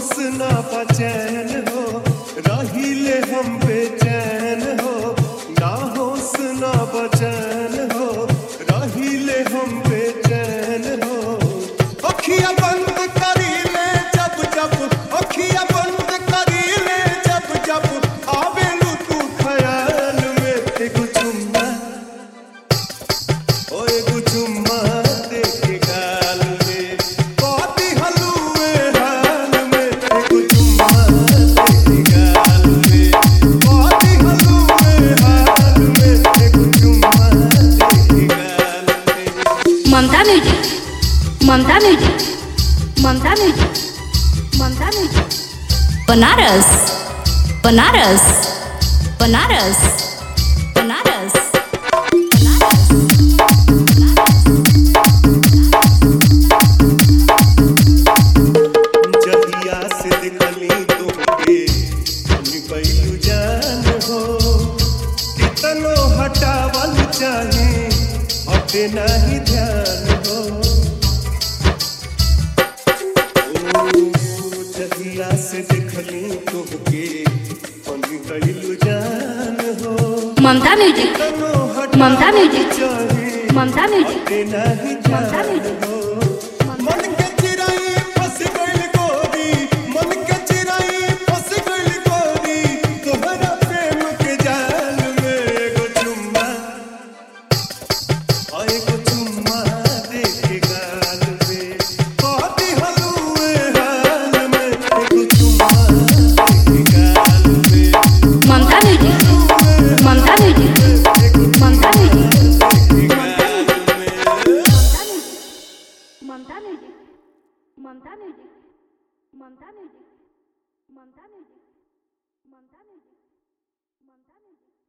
होश ना बचैन हो रहिले हम बेचैन हो ना होश ना बचैन हो रहिले हम बेचैन हो अखिया बंद करीले जब जब अखिया बंद करीले जब जब आवेलू तू ख्याल में एगो चुम्मा ओ एगो चुम्मा दे के गाल में बाती हलुए हाल में एगो चुम्मा दे के गाल में बाती हलुए हाल में एगो चुम्मा दे के गाल में Mamta music Mamta music Mamta music Mamta music Banaras Banaras Banaras Banaras Banaras जहिया से देखली तुमके निकलू जान हो कितनो हटावल चाहे हटे नहीं ध्यान हो ओ, जहिया से देखली तुमके निकलू जान हो ममता म्यूजिक कितनो ममता हटावल म्यूजिक। चाहे ममता म्यूजिक हटे नहीं ममता ध्यान म्यूजिक। हो मन के चिराई फंस गइल गोरी मन के चिराई फंस गइल गोरी तोहरा प्रेम के जाल में एगो चुम्मा आ एगो चुम्मा दे के गाल में बाती हलुए हाल में एगो चुम्मा दे के गाल में Mamta music Mamta music Mamta music Mamta music Mamta music Mamta music Mamta music Mamta music Mamta music